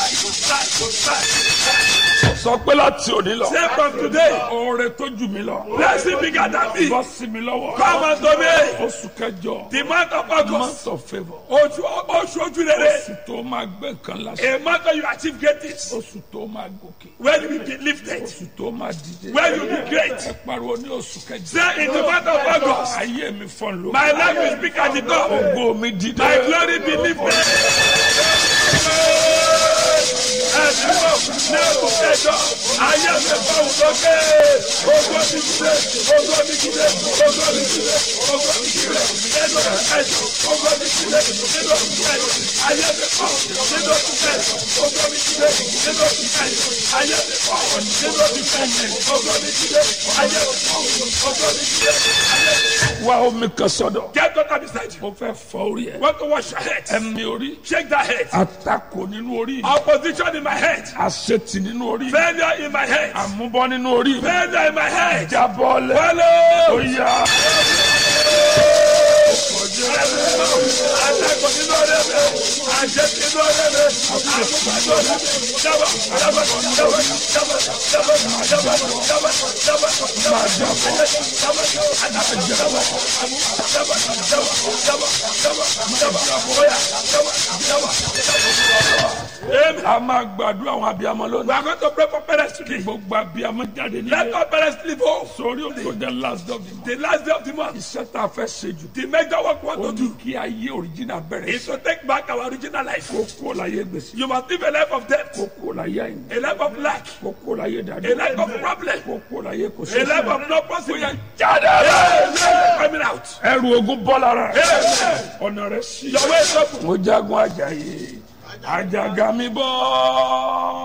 sọ pé láti òní lọ. Say from today, oore tó jù mí lọ. blessing bigger than me. bọ́ sí mi lọ́wọ́. Come unto me. oṣù kẹjọ. The month of August. month of favour. Oṣù oṣù ojú rere. oṣù tó máa gbé nǹkan lásán. A month where you achieve greatness. oṣù tó máa gòkè. Where you will be lifted. oṣù tó máa dìde. Where you will be great. ẹ pariwo ní oṣù kẹjọ. Say in the month of August. ayé mi fọ́n ló. My life will speak at the top. ògo mi dìde. My glory be lifted. Ẹ̀dínwó ní ẹ̀kú kẹjọ, ayé mi bá wù lókè. Ogo mi kílé, ogo mi kílé, ogo mi kílé, ogo mi kílé. Nínú kẹjọ, ogo mi kílé, nínú kẹjọ. Ayé mi bá wù nínú kẹjọ, ogo mi kílé, nínú kẹjọ. Ayé mi bá wù nínú kẹjọ, ogo mi kílé, ayé mi bá wù, ogo mi kílé, ayé mi bá wù. wá omi kan sọ́dọ̀. Get water beside you. mo fẹ́ fọ orí ẹ. Want to wash your head? ẹ̀mí orí. Shake that head. àtakò nínú orí. Opposition in my head. àṣetì nínú orí. Failure in my head. àmúbọ́ nínú orí. Failure in my head. jábọ́lẹ̀. Follow. ó yá. Atakò nínú ọ̀rẹ́ mi. Àṣẹ nínú ọ̀rẹ́ mi. Àmúpa nínú ọ̀rẹ́ mi. Jábọ̀ jábọ̀ jábọ̀ jábọ̀ jábọ̀ jábọ̀ jábọ̀ jábọ̀ jábọ̀ jábọ̀ jábọ̀ àtàkò jábọ̀ àmúpa jábọ̀ jábọ̀ jábọ̀ jábọ̀ jábọ̀ bóyá jábọ̀ jábọ̀ jábọ̀. Amen. a máa gbàdúrà àwọn abiyamọ We lónìí. are going to pray for parents today. gbogbo abiyamọ jáde Let nílé. our parents live home. sórí òkò the last of the month. The last day of the month. iṣẹ́ tá a fẹ́ ṣe jù. The major work we want ó to ní do kí ayé òrìjìnà bẹ̀rẹ̀ is sí. to take back our original life. kó kó láyé gbèsè. You must live a life of debt, kó kó láyé àyìn. a life of lack, kó kó láyé a dàdú. life of problem, kó kó láyé kò a life sí. of no possibility. jáde Amen. rẹ̀. Coming out. ẹrù ogun bọ́ lára rẹ̀. Amen. ọ̀nà rẹ̀ sí. Your way is open. mo jagun ajayi ajaga mi bọ́